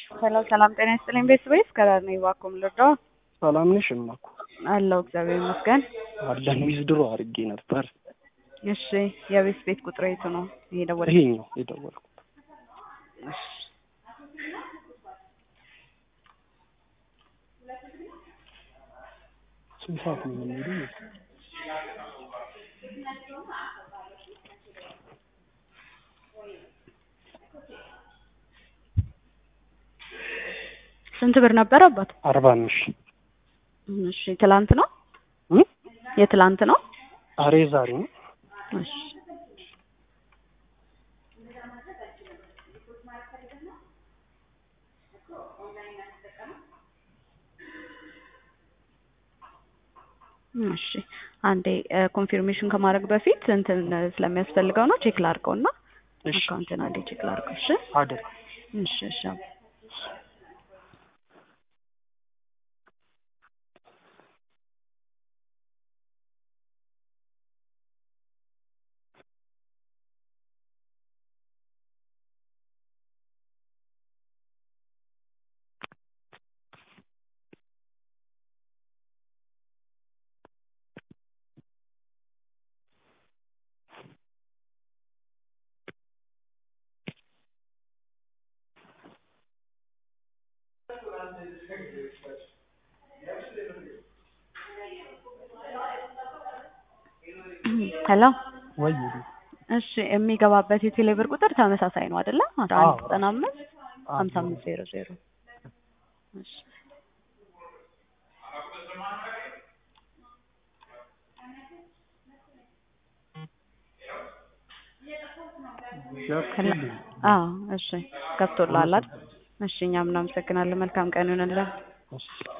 ሰላም ሰላም፣ ጤና ይስጥልኝ ቤተሰቦች ከዳር ነኝ። እባክዎ ልርዳዎ? ሰላም ነሽ? እማኮ አለሁ እግዚአብሔር ይመስገን። አለን ዊዝድሮ አድርጌ ነበር። እሺ የቤት ቤት ቁጥር የቱ ነው? ይሄ ደወል ይሄኛው የደወልኩት ስንት ሰዓት ነው የሚሄደው? ስንት ብር ነበር አባት? አርባ አምስት እሺ ትላንት ነው እ የትላንት ነው? ዛሬ ዛሬ ነው። እሺ እሺ አንዴ ኮንፊርሜሽን ከማድረግ በፊት እንትን ስለሚያስፈልገው ነው ቼክ ላድርገው እና እሺ አካውንትን አንዴ ቼክ ላድርገው። እሺ አደር እሺ እሺ ሄሎ ወይ እሺ የሚገባበት የቴሌብር ቁጥር ተመሳሳይ ነው አይደለ? አስራ አንድ አዎ። ዘጠና አምስት ሀምሳ አምስት ዜሮ ዜሮ እሺ ገብቶልኝ አዎ እሺ ገብቶልሃል አይደል? እሺ እኛም እናመሰግናለን። መልካም ቀን ይሁንልን። እሺ